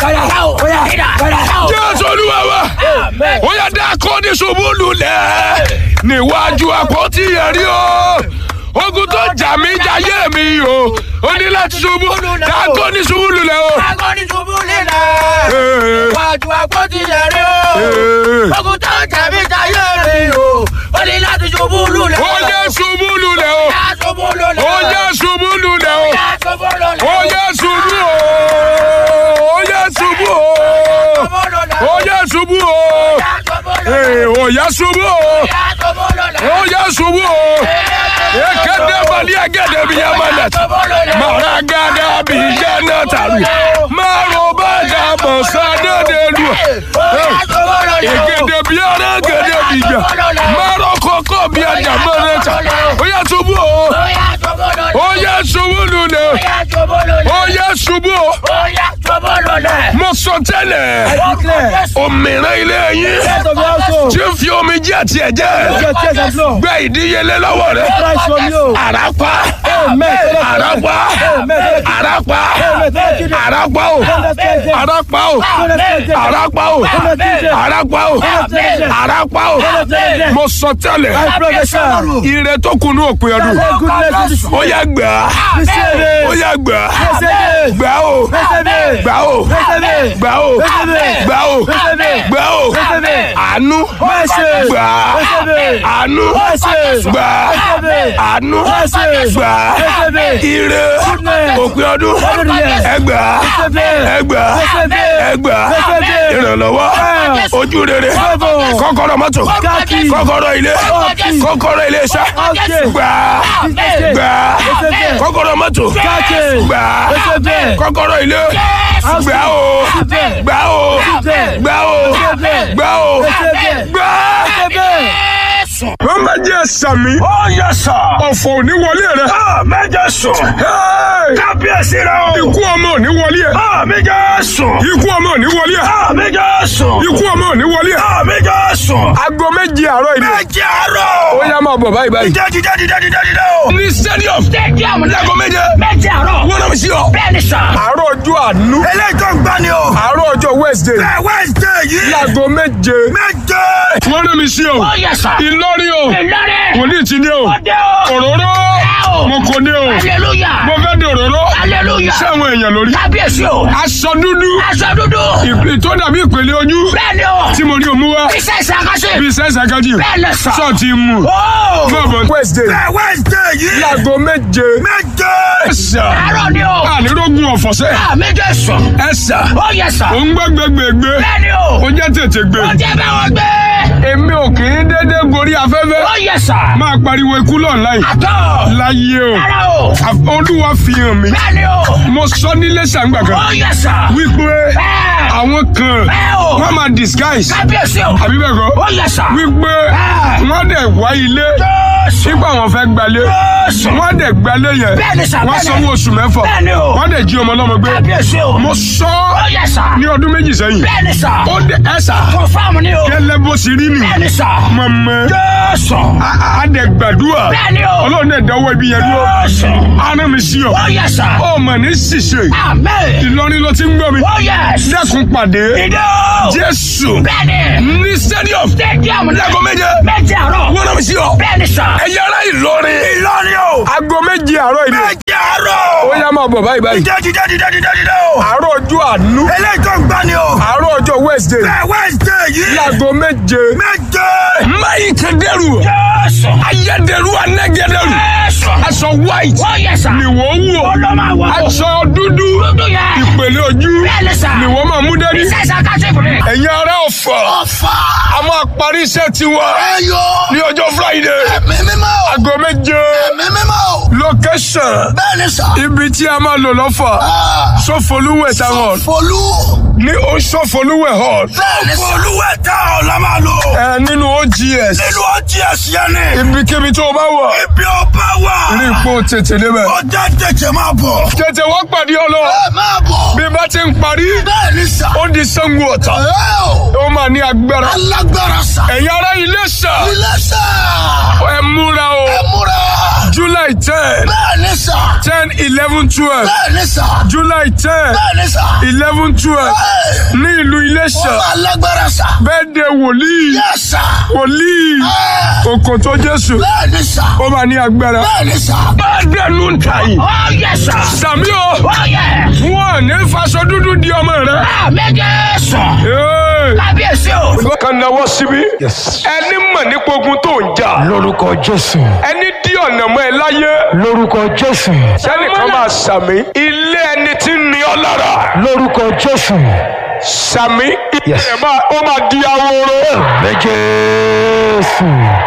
jésù olúwa wa ó yá dákọ́ ní ṣubú lulẹ̀ níwájú àpótí ẹ̀rí o ogun tó jà mí jayé mi o ó ní láti ṣubú dákọ́ ní ṣubú lulẹ̀ o. Wájú àpótí ẹ̀rí o. Ogun tó tẹ̀mí jayé mi o. Ó ní láti ṣubú lulẹ̀. ó yẹ ṣubú lulẹ̀ o Yá ṣubú lulẹ̀. ó yẹ ṣubú lulẹ̀ o Yá ṣubú lulẹ̀. ó yẹ ṣubú o ó yẹ ṣubú o ó yẹ ṣubú o Yá ṣubú lulẹ̀. Ee, ó yẹ ṣubú o Yá ṣubú lulẹ̀. ó yẹ ṣubú o ekele mali egede bi ya mana mara gada bi jana taru maro bada mosade de lu egede bi ara gede bi ja maro koko bi aja mara ta ó yẹ ṣubú o ó yẹ ṣubú lulẹ̀ ó yẹ ṣubú o mo sọ tẹ́lẹ̀ òmìnira ilé yín tí ń fi omi jẹ́ àti ẹ̀jẹ̀ gbẹ ìdíyelé lọ́wọ́ rẹ̀ àràpá àràpá àràpá àràpá o àràpá o àràpá o àràpá o àràpá o mo sọ tẹ́lẹ̀ ire tó kunu òpin ọdún ó yá gbà á ó yá gbà á gbà ó gbà ó gbà ó gbà ó gbà ó àánú gbà á àánú gbà á àánú gbà á ire òpin ọdún ẹgbà ẹgbà ẹgbà ìrànlọ́wọ́ ojú rere kọ́kọ́rọ́ mọ́tò kọ́kọ́rọ́ ilé kọ́kọ́rọ́ ilé iṣẹ́ gbà gbà kọ́kọ́rọ́ mọ́tò gbà kọ́kọ́rọ́ ilé gbà o gbà o gbà o gbà o gbà. wọ́n máa jẹ́ sàmì. ó yẹ sọ. ọ̀fọ̀ ò ní wọlé rẹ. a méje sùn. Hey! kábíyèsí rẹ o. ikú ọmọ ò ní wọlé ẹ. a méje sùn. ikú ọmọ ò ní wọlé ẹ. a méje sùn. ikú ọmọ ò ní wọlé ẹ. a méje sùn. aago méje àárọ̀ ìdí. méje àárọ̀. ó yá máa bọ̀ báyìí báyìí. dídé dídé dídé dídé dídé o. ní stadium. Stadium láago méje. méje àárọ̀. wọ́n náà mi sí ọ. Bẹ́ẹ̀ni sà. àárọ̀ ọjọ́ àánú. eléyìí tó ń gbá ni o. àárọ̀ ọjọ́ wednesday. ẹ wẹ́ẹ̀sì yìí. láago méje. méje. wọ́n náà mi sí ọ. Ó yẹ sà. ìlọrin o. Ìlọrin. wòlíì ti ní o. Ọdẹ o. òróró. o. mo kò ní o. Hallelujah. mo fẹ́ di òróró. Hallelujah. sáwọn èèyàn lórí. Kábíyèsí o. aṣọ dúdú. Aṣọ dúdú. ìpè tó dàbí ìpele ojú. Bẹ́ẹ̀ni o. tí mo ní òmu wá. Iṣẹ́ ìṣàkóso. bí sẹ́sẹ̀ kájí. Bẹ́ẹ̀ni sà. sọ́ọ̀tì mu. Ó. Máa bọ̀ wednesday. ẹ wẹ́ẹ̀sì yìí. láago méje. méje. ẹ̀sà. Àárọ̀ ni o. ànírógún ọ̀fọ̀sẹ́. À méje sùn. ẹ̀sà. Ó yẹ sà. ò ń gbẹ́gbẹ́gbẹ́gbé. Bẹ́ẹ̀ni o. ó jẹ́ tètè gbé. Ó jẹ́ báwọn gbé. èmi ò kì í dédé gorí afẹ́fẹ́. Ó yẹ sà. máa pariwo ikú lọ́ọ̀láì. Àtọ̀. láyé o. Rárá o. Àf- olúwa fi hàn mí. Bẹ́ẹ̀ni o. mo sọ nílé sàǹgbà Ó kan. yẹ sà. wípé Bẹ́ẹ̀. àwọn kan Bẹ́ẹ̀ o. wọ́n máa disguise. Kábíyèsí o. àbí bẹ́ẹ̀ kọ́. Ó yẹ sà. wípé Bẹ́ẹ̀. wọ́n dẹ̀ wá ilé. Jésù. nígbà wọn fẹ́ gbalé. Jésù. wọ́n dẹ̀ gbalé yẹn. Bẹ́ẹ̀ni sà, wọ́n bẹ́ẹ̀ni. sanwó oṣù mẹ́fà. Bẹ́ẹ̀ni o. wọ́n dẹ̀ jí ọmọ ọlọ́mọ gbé. Kábíyèsí o. mo sọ Ó yẹ sà. ní ọdún méjì sẹ́yìn. Bẹ́ẹ̀ni sà. ó dẹ̀ ẹ̀ sà. Confirm ni o. gẹ́lẹ́ bó ṣe rí nì. Bẹ́ẹ̀ni sà. mọ̀mọ́. Jésù. a dẹ̀ gbàdúrà. Bẹ́ẹ̀ni o. ọlọ́run dẹ̀ dáwọ́ ibi yẹn dúró. Jésù. ara mi sí ọ. Ó yẹ sà. ó mọ̀ ní ṣìṣe. Amen. Ìlọrin ló ti ń gbọ́ mi. Ó yẹ. dẹ́kun pàdé. Ìdè o. Jésù. Bẹ́ẹ̀ni. ní stadium. Stadium ni. láago méje. Méje àárọ̀. wọ́n náà mi sí ọ. Bẹ́ẹ̀ni sà. ẹ̀yẹ ará Ìlọrin. ìlọrin o. aago méje àárọ̀ ìdí. méje àárọ̀. ó yá máa bọ̀ báyìí báyìí. dídé dídé dídé dídé dídé o. àárọ̀ ọjọ́ àánú. eléyìí tó ń gbá ni o. àárọ̀ ọjọ́ wednesday. ẹ wẹ́ẹ̀sì yìí. láago méje. méje. mayi kẹdẹrù. Jésù. ayẹdẹrù anẹgẹdẹrù. Jésù. aṣọ white. Ó yẹ sà. ni wọ́n wọ̀. Ó ló máa wọ̀. aṣọ dúdú. Dúdú yẹn. ìpèlè ojú. Bẹ́ẹ̀ni sà. ni wọ́n máa mú dání. Iṣẹ́ ìṣàkóso ìbùdó. ẹ̀yin ará Ọ̀fà. ọ̀fà. a máa parí iṣẹ́ tiwa. ẹyọ. ní ọjọ́ friday. ẹ̀mí mímọ́ o. aago méje. ẹ̀mí mímọ́ o. location. bẹ́ẹ̀ni sà. ibi tí a máa lò lọ́fà. Ah, sọfọlúwẹ̀ táwọn. folú. ní o sọfọlúwẹ̀ hall. bẹ́ẹ̀ni sà. folúwẹ̀ tá ọ̀ la máa lò. ẹ nínú ogs. nínú ọjí ẹ̀sìn ẹni. ibikíbi tó o bá wà. ibi ọba wà. rí ipò tètè débẹ̀. ọjà tètè máa bọ̀. tètè wá pàdé ọ lọ. ẹ máa bọ̀. bí bá ti ń parí. bẹ́ẹ̀ni sà. ó di Ṣàngó Ọ̀tà. ẹ o. ó máa ní agbára. alágbára sà. ẹ̀yin ará Iléṣà. ilé sà. ẹ múra o. ẹ múra. july ten Bẹ́ẹ̀ni sà. ten eleven twelve Bẹ́ẹ̀ni sà. july ten Bẹ́ẹ̀ni sà. eleven twelve Ẹ ní ìlú iléṣà ó máa lágbára sà. bẹ́ẹ̀ de wòlíì Yẹ sà. wòlíì Ẹ òkòtó jésù bẹ́ẹ̀ni sà. ó máa ní agbára. Bẹ́ẹ̀ni sà. bẹ́ẹ̀ dẹnu ń ta yìí. Ó yẹ sà. sàmí o Ó yẹ. wọn ò ní faṣọ dúdú di ọmọ rẹ. Àmì Jésù. Ee. Kábíyèsí o. kan nawọ́ síbí. ẹni mọ̀ nípa ogun tó ń jà. lórúkọ jésù ẹni dí ọ̀nà mọ́ ẹ láyé. lórúkọ jésù sẹ́nìkan máa sàmí. ilé ẹni tí ń ní ọ lára. lórúkọ jésù sàmí. ilé Yes. ẹ̀ máa ó máa di ahoro. bẹ jésù.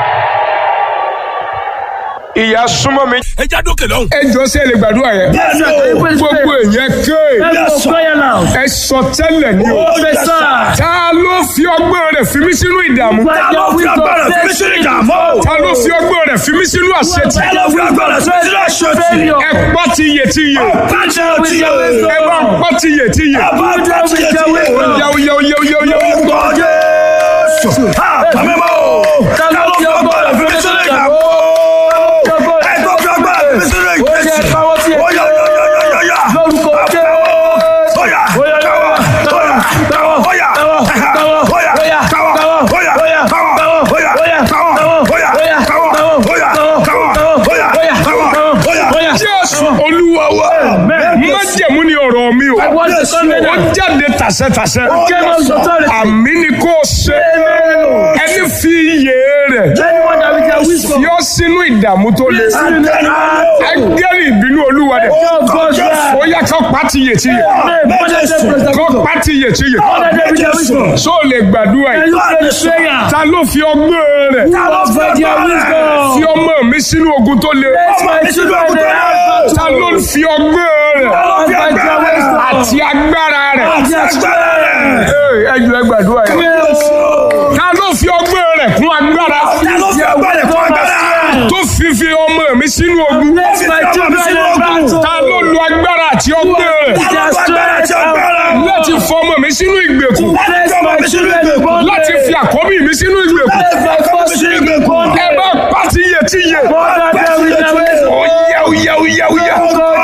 ìyá súnmọ́ mi. Ẹ já dókè lọ́hùn. ẹ jọ sí ẹ lè gbàdúrà yẹn. Bẹ́ẹ̀ni o. gbogbo èèyàn ké. ẹ sọ tẹ́lẹ̀ ni o. ta ló fi ọgbọ́n rẹ̀ fi mí sínú ìdààmú. Ta ló fi agbára fi mí sínú ìdààmú? ta ló fi ọgbọ́n rẹ̀ fi mí sínú àṣetì. Ta ló fi agbára fi mí sínú àṣetì? ẹ pọ́ ti yè ti yè. Bájẹ́ o ti yẹ. ẹ bá pọ́ ti yè ti yè. Bájẹ́ o ti yẹ ti yẹ. yáwó yáwó yáwó yáwó yáwó. Orúkọ Jésù. Ha! Bàmí mọ́ o. Ta ló fi agbára fi mí sínú ìdààmú? Ẹ tó fi agbára fi mí sínú ìgbésí. Ó yá, ó yá, ó yá, ó yá, ó yá. Ó yá, ó yá, káwọ́, ó yá, káwọ́, ó yá, ó yá, káwọ́, ó yá, káwọ́, ó yá, káwọ́, ó yá, káwọ́, ó yá, káwọ́, ó yá, káwọ́, ó yá, káwọ́, ó yá. jésù olúwa wa májẹ̀mú ni ọ̀rọ̀ mi o ó jáde tàṣẹ́tàṣẹ́ àmì ni kò ṣe ẹni fi iyè rẹ̀ yọ sínú ìdààmú tó le agẹ́rì ìbínú olúwa rẹ̀ ó yá kó pàtì yè tí yè kó pàtì yè tí yè so lè gbàdúrà yìí ta ló fi ọgbọ́n rẹ̀ fi ọmọ mi sínú ogun tó le ta ló fi ọgbọ́n rẹ̀ àti agbára rẹ̀ Ee, ẹ jù ẹ gbàdúrà yìí ta ló fi ọgbọ́n rẹ̀ kún agbára tó fi fi ọmọ mi sínú ogun ta ló lo agbára àti ọgbọ́n rẹ̀ láti fọ ọmọ mi sínú ìgbèkùn láti fi àkọ́bí mi sínú ìgbèkùn ẹ bá pàtí yẹ tí yẹ ó yá ó yá ó yá ó yá.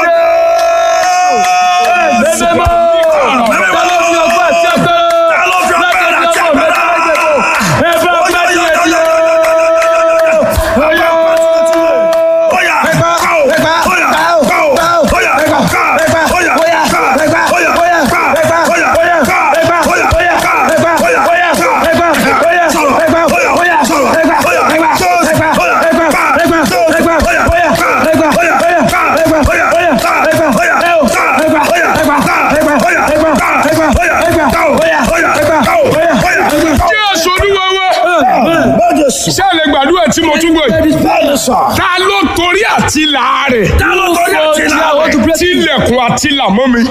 Jésù olúwa wa ṣé ẹ lè gbàdúrà tí mo tún gbọ́ yìí. ta ló torí àti làárẹ̀ tilẹ̀kùn àti làmọ́ mi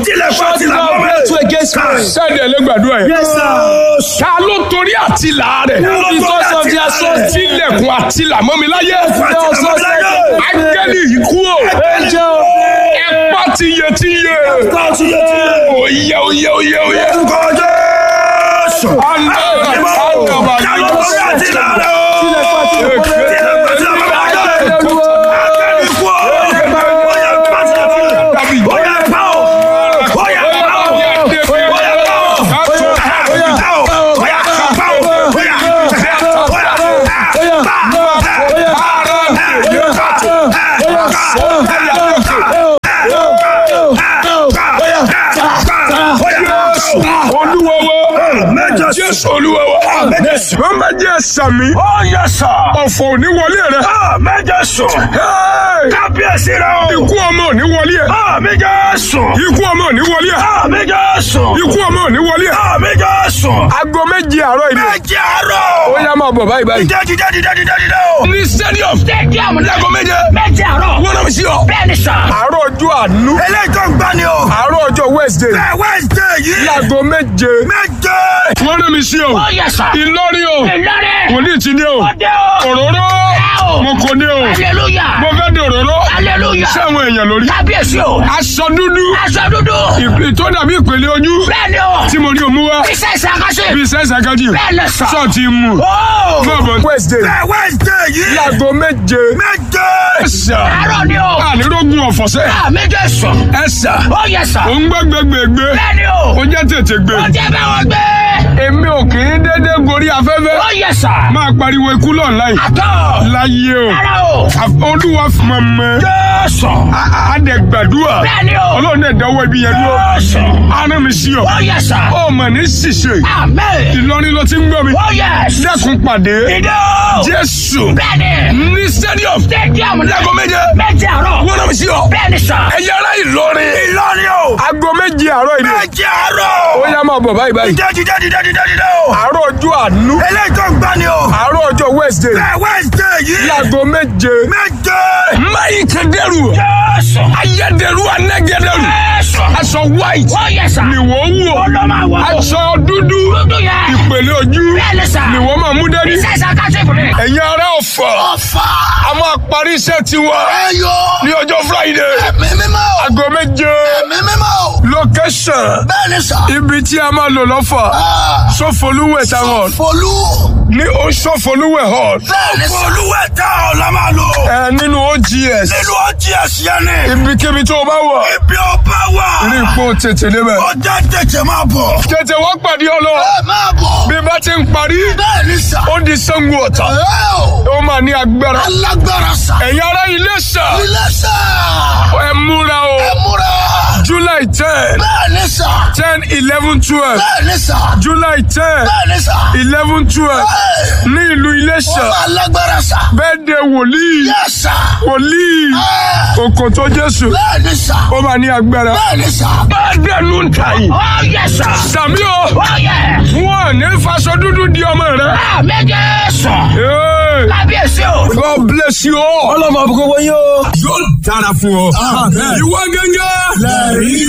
ṣé ẹ lè gbàdúrà yẹn. ta ló torí àti làárẹ̀ tilẹ̀kùn àti làmọ́ mi láyé ángẹ́lì yìí kú o ẹ pa ti yẹ ti yẹ oyè oyè oyè oyè. olúwa wa jésù olúwa wa wọ́n máa jẹ́ sàmì ọ̀fọ̀ òní wọlé rẹ̀ Hey! Kábíyèsí rẹ̀ o! ikú ọmọ òní wọlé ẹ̀ Àmì Jésù! ikú ọmọ òní wọlé ẹ̀ Àmì Jésù! ikú ọmọ òní wọlé ẹ̀ Àmì Jésù! aago méje àárọ̀ ìdí Méjì àárọ̀! ó yá máa bọ̀ báyìí báyìí. Dídé dídé dídé dídé dídé o! ní stadium Stadium láago méje méje àárọ̀. wọ́n náà sí ọ. Bẹ́ẹ̀ni sà. àárọ̀ ọjọ́ àánú Eléyìí tó ń gbá ni o! àárọ̀ ọjọ́ wednesday Ẹ Wednesday yìí! láago méje Méje! wọ́n náà mi sí ọ. Ó yẹ sà. ìlọrin o Ìlọrin. wòlíì ti ní o Ọdẹ o. òróró o. mo kò ní o Hallelujah. mo fẹ́ di òróró Hallelujah. sáwọn èèyàn lórí Kábíyèsí o. aṣọ dúdú Aṣọ dúdú. ìpè tó dàbí ìpele ojú Bẹ́ẹ̀ni o. tí mo ní òmú wá wá Iṣẹ́ ìṣàkóso. bí sẹ́sà kájí Bẹ́ẹ̀ lẹ sà. sọ ti mú Ó. náà bọ̀ wednesday Bẹ́ẹ̀ Wednesday yìí. láago méje Méje. ẹ̀sà Àárọ̀ ni o. ànírógún ọ̀fọ̀sẹ́ Àmì Jésù. ẹ̀sà Ó yẹ sà. ò ń gbẹ́gbẹ́gbẹ́gbé Bẹ́ẹ̀ ni o. ó jẹ́ tètè gbé Ó jẹ́ bá wọn gbé. èmi ò kì í dédé gorí afẹ́fẹ́ Ó yẹ sà. máa pariwo ikú lọ́nláì Àtọ̀. láyé o Rárá o. Àf- olúwa mọ̀mọ́ Jésù. àdẹ̀gbàdúrà Bẹ́ẹ̀ ni o. ọlọ́run dẹ̀ dánwó ibi yẹn dúró Jésù. ara mi sí ọ Ó yẹ sà. ó mọ̀ ní ṣìṣe Àmín. ìlọrin ló ti ń gbọ́ mi Ó yẹ. dẹ́kun pàdé Ìdó. jésù Bẹ́ẹ̀ ni. ní stadium Stadium ní. láago méje Méje àárọ̀. wọ́n náà mi sí ọ Bẹ́ẹ̀ ni sà. ẹ̀yà ara ìlọrin Ìlọrin o. aago méje àárọ̀ ìdí Méje àárọ̀. ó yá máa bọ̀ báyìí báyìí Dídé dídé dídé dídé dídé o. àárọ̀ ọjọ́ àánú Eléyìí tó ń gbá ni o. àárọ̀ ọjọ́ wednesday Bẹ́ẹ̀ Wednesday yìí. láago méje Méje. mayi kẹdẹrù Jésù. ayédèrú anẹgẹdẹrù Jésù. aṣọ white Ó yẹ sà. ni wọ́n wọ̀ Ó ló máa wọ̀. aṣọ dúdú Dúdú yẹn. ìpèlè ojú Bẹ́ẹ̀ ni sà. ni wọ́n máa mú dání Iṣẹ́ ìṣàkóso ìbùdó. ẹ̀yin ará ọ̀fọ̀ Ọ̀fà. a máa parí iṣẹ́ tiwa Ẹyọ. ní ọjọ́ friday Ẹ̀mí mímọ́. aago méje Ẹ̀mí mímọ́. location Bẹ́ẹ̀ ni sà. ibi tí a máa lò lọ́fà sọfọlúwẹ̀ táwọn Folú. ní ó sọfọlúwẹ̀ hall Bẹ́ẹ̀ ni sà. Folúwẹ̀ tá ọ̀ la máa lò. ẹ nínú ogs Nínú ọtí ẹ̀sìn ẹni. ibikíbi tó o bá wà Ibi ọba wà. rí ipò tètè débẹ̀ Ọjà tètè máa bọ̀. tètè wá pàdé ọlọ Ẹ máa bọ̀. bí bá ti ń parí Bẹ́ẹ̀ ni sà. ó di sango ọ̀tà Ẹ o. ó máa ní agbára Alágbára sà. ẹ̀yin ará ilé sà Ilé sà. ẹ múra o Ẹ múra. july ten Bẹ́ẹ̀ ni sà. ten eleven twelve Bẹ́ẹ̀ ni sà. july ten Bẹ́ẹ̀ ni sà. eleven twelve Ẹ. ní ìlú Iléṣà Alágbára sà. bẹ́ẹ̀ de wòlíì Yẹ sà. wòlíì Ẹ. òkòtò Jésù Bẹ́ẹ̀ ni sà. ó máa ní agbára. Bẹ́ẹ̀ ni sà. bá dẹnu ń ta yìí. Ó yẹ sà. sàmí o Ó yẹ. wọn ní faṣọ dúdú di ọmọ rẹ. Àmì Jésù. Hey, Kábíyèsí o. God bless you all. Ọlọ́mọ àbúkọ́ wọ́n yóò. yóò dára fún ọ. ìwọ gẹ́gẹ́. Lẹ́rìí